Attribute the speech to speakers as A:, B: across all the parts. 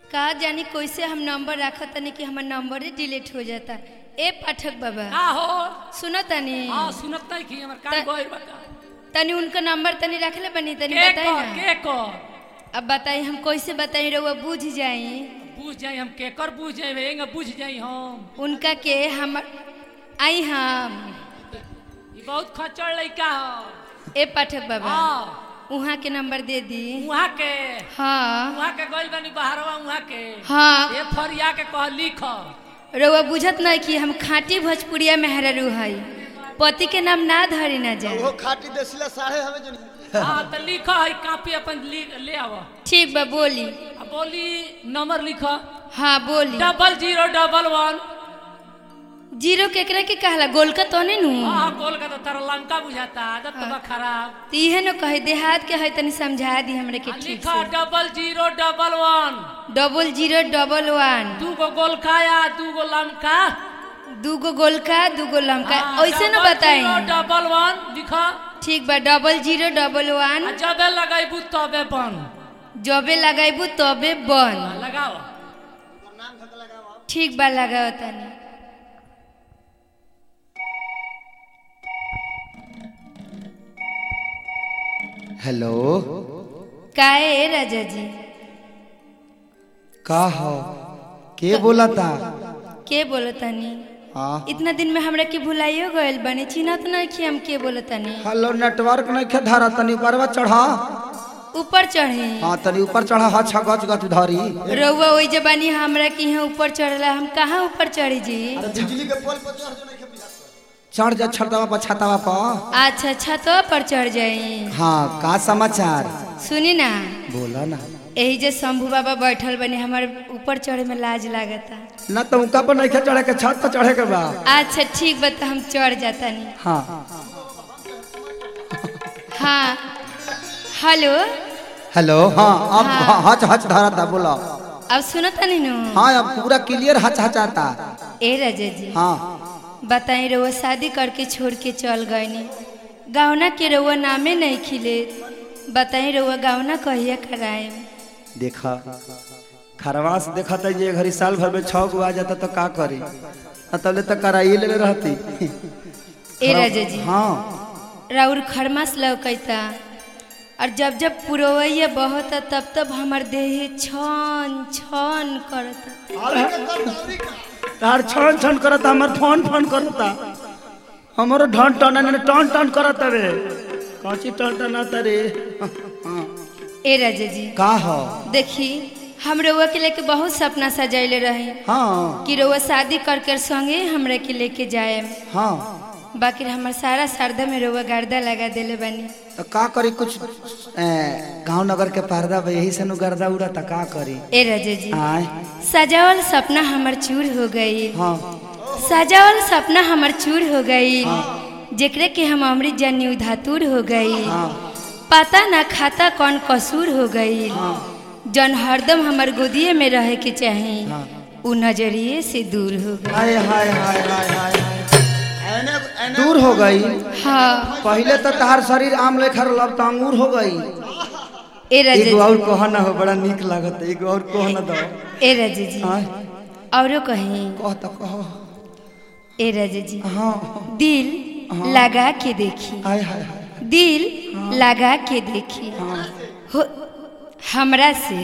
A: का जानी कैसे हम नंबर रखत तनी कि हमर नंबर ही डिलीट हो जाता ए पाठक बाबा
B: का हो
A: सुनो तनी
B: हाँ सुनत नहीं की हमर कान
A: त-
B: गोइल बा का
A: तनी उनका नंबर तनी रखले बनी तनी
B: के
A: बताई
B: कर
A: ना
B: के कर
A: अब बताई हम कैसे बताई रहुआ बुझ जाई
B: बुझ जाई हम के कर बुझ जाई एंग बुझ जाई हम
A: उनका के हम आई हम
B: ई बहुत खचड़ लइका हो
A: ए पाठक बाबा
B: हाँ
A: उहाँ के नंबर दे दी
B: वहाँ के
A: हाँ
B: वहाँ के गोइल बनी बाहरवा वहाँ के
A: हाँ
B: ये फरिया के कह लिख
A: रउआ बुझत नहीं कि हम खाटी भोजपुरिया मेहररू हई पति के नाम ना धरी ना जाए
C: वो खाटी देसिला साढ़े हमें जो
B: हाँ तो लिख है कापी अपन लिख ले आव
A: ठीक बा बोली
B: आ बोली नंबर लिख
A: हाँ बोली
B: double zero double one
A: zero केकरा के कहला गोलका तो नहीं नु
B: हाँ बोल के तो तारा लंका बुझाता आदत तो बा खराब
A: तो इहे न कहे देहात के है तनी समझा दी हमरे के
B: आ
A: ठीक
B: लिखा
A: से
B: double zero double one
A: double zero double one
B: दू गो गोलका या दू गो लमका
A: दूगो गोलका दूगो लमका
B: हाँ,
A: ऐसे न
B: डबल
A: बताई
B: जीरो डबल वन लिखा
A: ठीक बा डबल जीरो डबल
B: आ
A: वन
B: जबे लगाइबू तबे बन
A: जबे लगाइबू तबे बन
B: लगाओ
A: ठीक बा लगाओ तनी
C: हेलो
A: काहे ए राजा जी
C: का हो के बोला था
A: के बोलो तनी
C: हाँ
A: इतना दिन में हमरा के भुलाइयो गइल बनी चिन्हत नहीं कि हम के बोलो तनी
C: हेलो नेटवर्क नहीं खे धरा तनी ऊपरवा चढ़ा
A: ऊपर चढ़े
C: हाँ तनी ऊपर चढ़ा हा छा गच गच धरी
A: रउआ वही जबानी हमरा के यहाँ ऊपर चढ़ला हम कहाँ ऊपर चढ़ी जी
C: बिजली के पोल पर चढ़ जो नहीं चढ़ जा छतवा पर छतवा पर
A: अच्छा छतवा पर चढ़ जाई
C: हाँ का समाचार
A: सुनी ना
C: बोला ना
A: यही जे शंभू बाबा बैठल बनी हमारे ऊपर चढ़े में लाज लागता
C: ना तो उनका पर नहीं खे चढ़े के छत पर चढ़े के बा
A: अच्छा ठीक बा तो हम चढ़ जाता नहीं
C: हाँ
A: हाँ हेलो
C: हेलो हाँ अब
A: हाँ।
C: हच हच धरा था बोला
A: अब सुनो तनी नु
C: हाँ अब पूरा क्लियर हच हचाता
A: ए राजा जी
C: हाँ
A: बताई रउआ शादी करके छोड़ के चल गईनी गावना के रउआ नामे नहीं खिले बताई रउआ गावना कहिया कराए
C: देखा खरवास देखा था ये घड़ी साल भर में छह गो आ जाता तो का करी तबले तो कराइए ले रहती
A: ए राजा जी
C: हाँ
A: राउर खरमास लौकैता और जब जब पुरवैया बहता तब तब हमर देह छन छन करता
C: तार छन छन करता हमर फोन फोन करता हमरो ढन टन ने टन टन करता रे काची टन टन आता रे हाँ।
A: ए राजा जी
C: का हो
A: देखी हम रउआ के लेके बहुत सपना सजैले रहे
C: हाँ
A: कि रउआ शादी करके संगे हमरा के लेके जाए
C: हाँ
A: बाकी हमर सारा सरदा में रउआ गर्दा लगा देले बानी
C: तो का करी कुछ गांव नगर के पर्दा बा यही से नु गर्दा उड़ता का करी
A: ए राजा जी
C: आय
A: सजावल सपना हमर चूर हो गई
C: हाँ
A: सजावल सपना हमर चूर हो गई जेकरे के हम अमृत जन्य उधातुर हो गई
C: हाँ
A: पता ना खाता कौन कसूर हो गई जन हरदम हमर गोदिए में रहे के चाही उ नजरिए से दूर हो गई
C: हाय हाय हाय हाय हाय दूर हो गई
A: हाँ
C: पहले तो तहार शरीर आम लेखा लब तो अंगूर हो गई
A: ए राजा
C: एगो
A: जी
C: और कह ना हो बड़ा निक लागत एगो और कह ना दो
A: ए राजा जी
C: आय
A: औरो कहीं
C: कह तो कह
A: ए राजा जी
C: हाँ
A: दिल लगा के देखी
C: हाय हाय हाय
A: दिल लगा के देखी हो हमरा से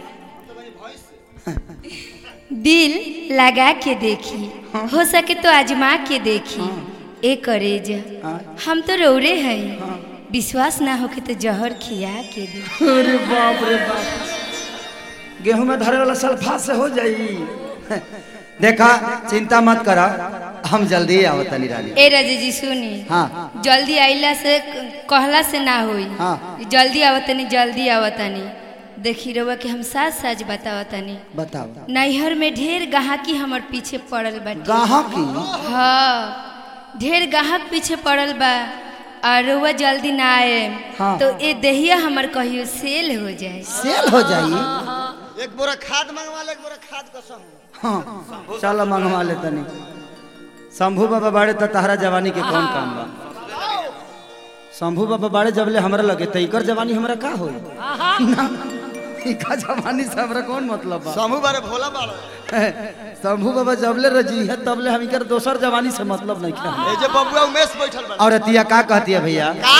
A: दिल लगा के देखी हो सके तो आजमा के देखी ए करेज हम तो रौरे हैं विश्वास ना होके तो जहर खिया के दे
C: अरे बाप रे बाप गेहूं में धरे वाला सल्फा से हो जाई देखा चिंता मत करा हम जल्दी आवत तनी रानी
A: ए राजा जी सुनी
C: हाँ
A: जल्दी आइला से कहला से ना होई
C: हाँ।
A: जल्दी आवतनी जल्दी आवतनी देखी रउआ के हम साथ साज बतावतनी
C: बताओ
A: नैहर में ढेर गाहकी हमर पीछे पड़ल बाटे
C: गाहक की
A: हाँ ढेर गाहक पीछे पड़ल बा और रउआ जल्दी ना आए
C: हाँ।
A: तो ए देहिया हमर कहियो सेल हो जाए
C: सेल हो जाई
D: एक बोरा खाद मंगवा ले एक बोरा खाद कसम
C: हाँ चलो मंगवा ले तनी शंभू बाबा बाड़े तो तहरा जवानी के कौन काम बा शंभू बाबा बाड़े जबले हमरा लगे तो इकर जवानी हमरा का होई
B: आहा
C: इका जवानी से हमरा कौन मतलब बा
D: समूह बारे भोला बाड़ो
C: शंभू बाबा जबले रजी है तबले हम इकर दोसर जवानी से मतलब नहीं क्या
D: ए जे बबुआ उमेश बैठल बा
C: और अतिया का कहती है भैया
D: का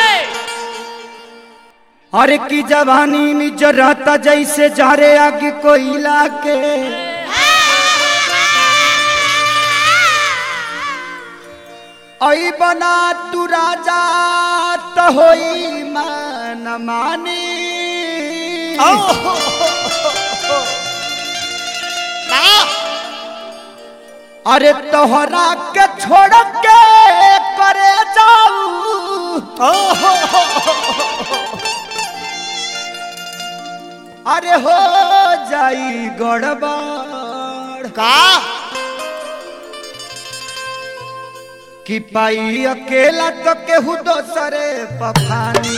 C: अरे की जवानी में जरता जैसे जहरे आगे कोयला के आई बना तू राजा तो होई मन मानी अरे तोहरा के छोड़ के करे जाऊ अरे हो जाई गड़बड़
D: का
C: कि पाई अकेला तो केहू दोसरे पफानी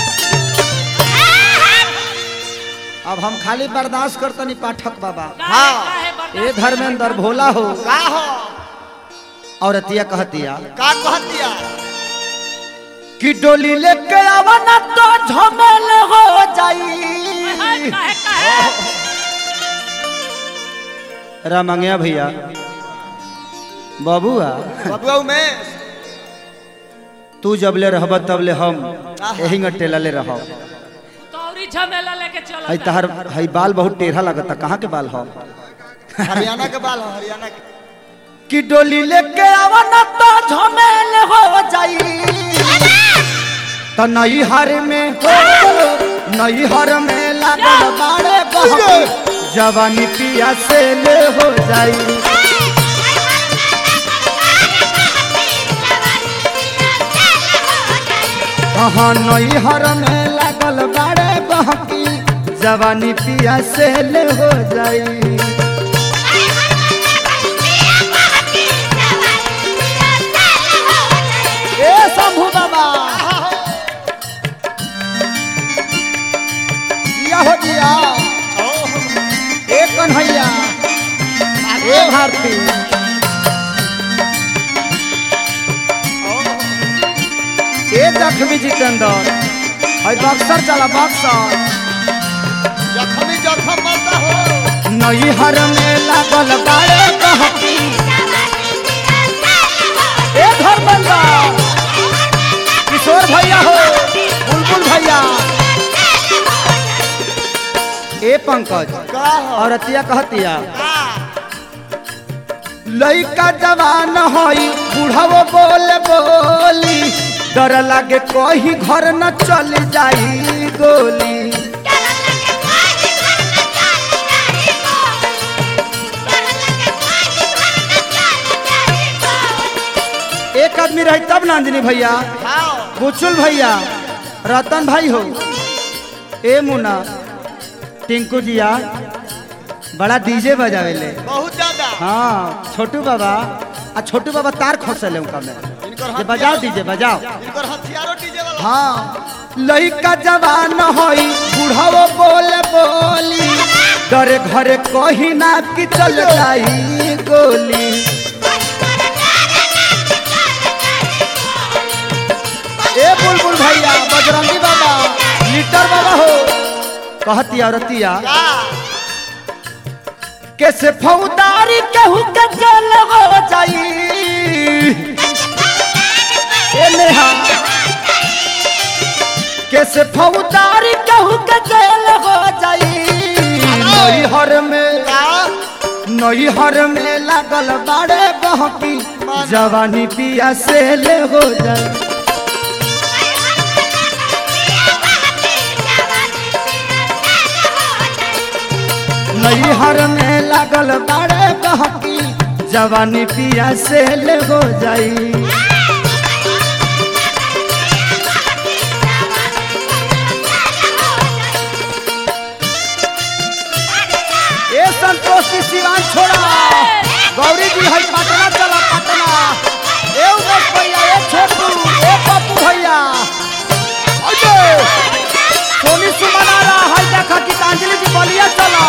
C: अब हम खाली बर्दाश्त करतनी पाठक बाबा
B: काहे काहे बर्दाश्त
C: ए धर्मेंद्र भोला हो
D: का हो
C: और अतिया कहतिया
D: का कहतिया
C: कि डोली लेके आवना तो झमेल हो जाई
B: काहे काहे काहे
C: रामंगिया भैया बाबुआ
D: बबुआ उमेश
C: तू जबले रहब तबले हम यही टेलले रहब
B: तौरी झमेला लेके चलो
C: हई तहर हई बाल बहुत टेढ़ा लगता कहाँ के बाल हो
D: हरियाणा के बाल हो हरियाणा के
C: कि डोली लेके आवना तो झमेल हो जाई तो नई हर में हो नई हर में लागल बाड़े बहकी जवानी पिया से ले हो जाई हाँ नई हर में लागल बाड़े बहकी जवानी पिया से ले हो जाई ए शंभू बाबा या हो दिया ए कन्हैया ए भारती ए जखमी जितेंद्र हई बक्सर चला बक्सर
D: जखमी जखम मत हो
C: नई हर में लागल बाड़े कहती ए धर्मेंद्र किशोर भैया हो बुलबुल भैया ए पंकज
D: का हो
C: और अतिया कहतिया
D: का
C: लइका जवान हई बुढ़ावो बोल बोली डर लागे कहीं घर न चल जाई गोली एक आदमी रही तब नंदिनी भैया
D: खाओ
C: बुचुल भैया रतन भाई हो ए मुना टिंकू जिया बड़ा डीजे बजावेले
D: बहुत ज्यादा
C: हाँ छोटू बाबा आ छोटू बाबा तार खोसले उनका में
D: इनकर
C: ये बजाओ डीजे बजाओ
D: इनकर हथियारो डीजे वाला
C: हाँ लइका जवान हई बुढ़ावो बोल बोली डरे घरे कहीं ना कि चल जाई गोली ए बुलबुल भैया बजरंगी बाबा लीटर बाबा हो कहती औरतिया
D: का
C: कैसे फौदारी कहू के जल हो जाई ए नेहा कैसे फौदारी कहू के जल हो जाई नई हर में
D: का
C: नई हर में लागल बाड़े बहकी जवानी पिया से ले हो जाए नई हर में लागल बाड़े बहकी जवानी पिया से ले हो जाई ए संतोष की सिवान छोड़ा गौरी जी है पटना चला पटना ए उमेश भैया ए छोटू ए पप्पू भैया अजय सोनी सुमन आ रहा है देखा गीतांजलि जी बलिया चला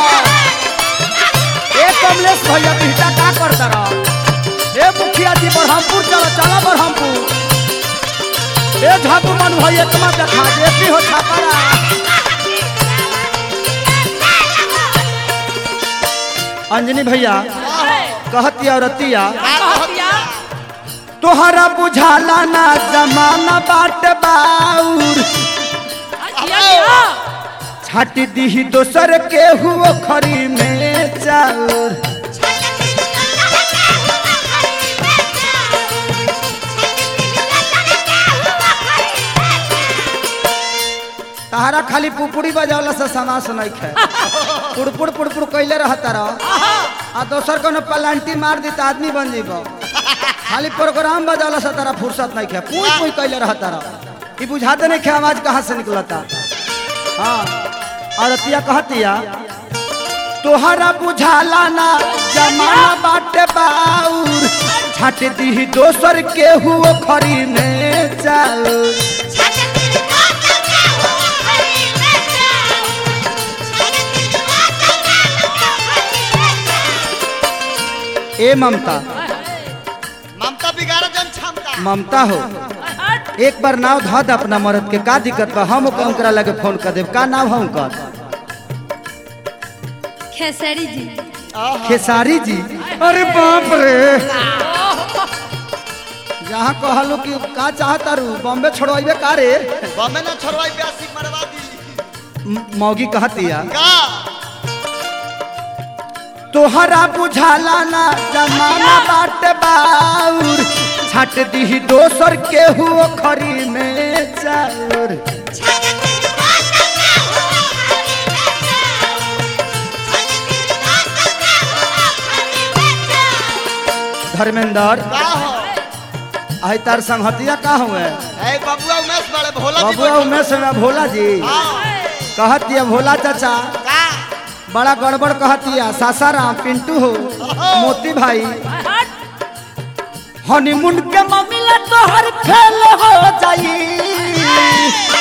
C: ए कमलेश भैया बिहटा का करता रहा ए मुखिया जी बरहमपुर चला चला बरहमपुर ए झापू मन भैया तुम्हारा देखा जे भी हो छापरा अंजनी भैया कहती औरतिया
B: कहतिया
C: तोहरा बुझाला ना जमाना बाट बाउर
B: अच्छा क्या
C: छाटी दीही दोसर के हुओ खरी में चाउर तहरा खाली पुपुड़ी बजावला से समास नहीं खे पुड़पुड़ पुड़पुड़ कैले रहता रह आ दोसर कोनो पलांटी मार दी त आदमी बन जीब खाली प्रोग्राम बजावला से तारा फुर्सत नहीं खे पुई पुई कैले रहता रह ई बुझाते नहीं खे आवाज कहाँ से निकलता हाँ और अतिया कहतिया तोहरा बुझाला ना जमाना बाटे बाउर छाट दी दोसर के हुओ खरी में चाउर ए ममता
D: ममता बिगाड़ जन क्षमता
C: ममता हो एक बार नाव धा दे अपना मरद के का दिक्कत बा हम उनकरा लगे फोन कर देब का नाम है उनकर
A: खेसरी जी
C: खेसारी जी अरे बाप रे जहाँ कहलो कि का चाहता रू बॉम्बे छोड़वाइबे का रे
D: बमे ना छोड़वाई ब्यासी मरवा दी
C: म- मौगी कहतिया
D: का
C: तोहरा बुझाला ना जमाना बाट बाउर छाट दी दोसर के हुओ खरी में चाउर धर्मेंद्र
D: का हो
C: आई तार संगतिया का हुए
D: ए बबुआ उमेश बड़े भोला जी
C: बबुआ उमेश में भोला जी
D: हाँ
C: कहतिया भोला चाचा
D: का
C: बड़ा गड़बड़ कहतिया सासाराम पिंटू हो मोती भाई हनीमून के मामला तोहर फेल हो जाई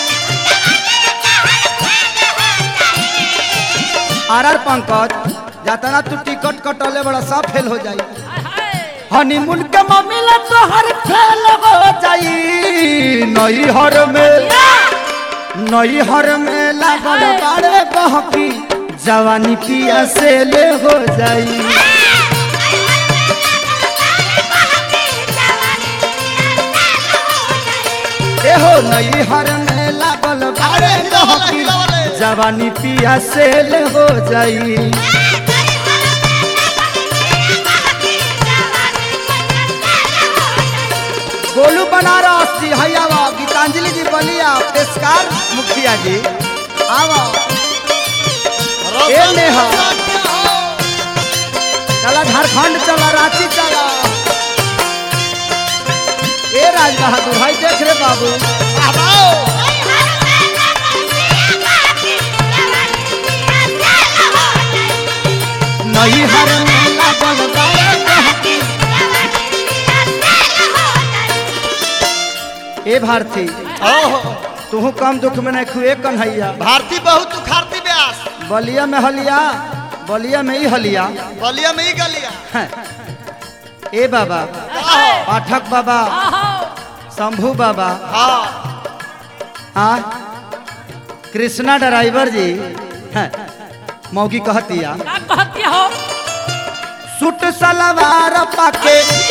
C: आर आर पंकज जातना तू टिकट कटले बड़ा सब फेल हो जाई हनीमून के मामला तोहर फेल हो जाई नई हर में नई हर में लागल बाड़े बहकी जवानी पिया से ले हो जाई एहो नई हर में लागल बाड़े बहकी जवानी पिया से ले हो जाई गोलू बनारस जी हयावा गीतांजलि जी बलिया पेशकार मुखिया जी आवा ए नेहा चला झारखंड चला रांची चला ए राज बहादुर भाई देख रे बाबू नई हर में लागल बाड़े बहकी ए भारती
D: ओहो
C: तू कम दुख में नहीं खुए कन्हैया
D: भारती बहुत उखाड़ती ब्यास
C: बलिया में हलिया बलिया में ही हलिया
D: बलिया में ही गलिया
C: हैं। ए बाबा पाठक बाबा शंभू बाबा
D: हाँ
C: हाँ कृष्णा ड्राइवर जी हैं। मौगी कहतिया
B: का कहतिया हो
C: सूट सलवार पाके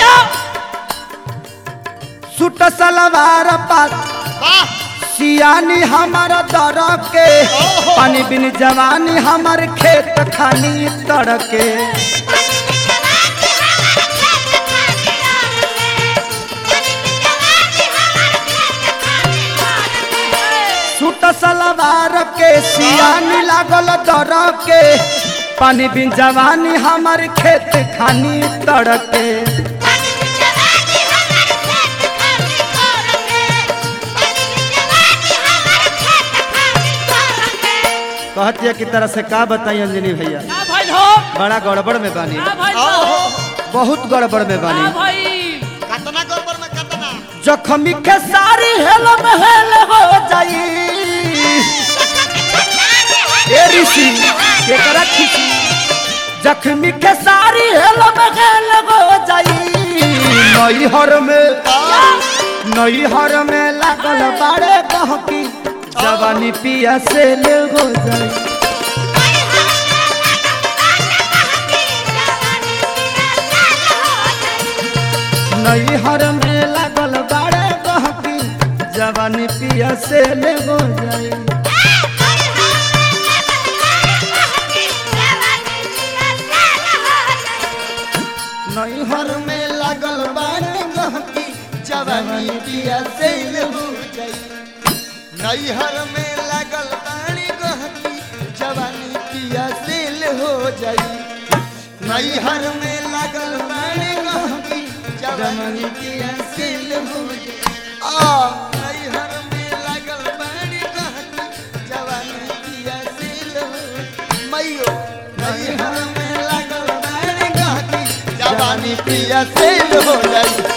C: सूट सलवार पाक
D: वाह
C: सियानी हमार दर के पानी बिन जवानी हमार खेत खानी तर के सूट सलवार के सियानी लागल दर के पानी बिन जवानी हमार खेत खानी तर के कहतिया की तरह से का बताई अंजनी भैया
B: का भइल हो
C: बड़ा गड़बड़ में बानी
B: का भइल हो
D: ओहो
C: बहुत गड़बड़ में
B: का
C: बानी
B: भइल
D: कतना गड़बड़ में कतना
C: जखमी के सारी हेल में हेल हो जाई ए ऋषि केकरा खिसी जखमी के सारी हेल में हेल हो जाई नई हर में नई हर में लागल बाड़े बहकी जवानी पिया से ले हो जाई नैहर में लागल बाड़े गहकी जवानी पिया से ले हो जाई नैहर में लागल बाड़े गहकी
D: जवानी पिया सेल हो जाई नैहर में लागल पानी गहकी जवानी पिया सेल हो जाई नैहर में लागल पानी गहकी जवानी पिया सेल हो जाई आ नैहर में लागल पानी गहकी जवानी पिया सेल हो जाई। मैयो नैहर में लागल पानी गहकी जवानी पिया सेल हो जाई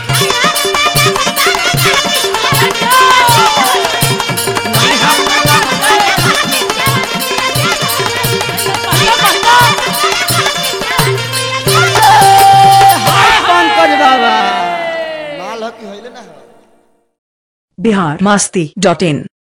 C: पंकज बाबा
D: माल हो कि होइले ना हो
E: बिहार मस्ती डॉट इन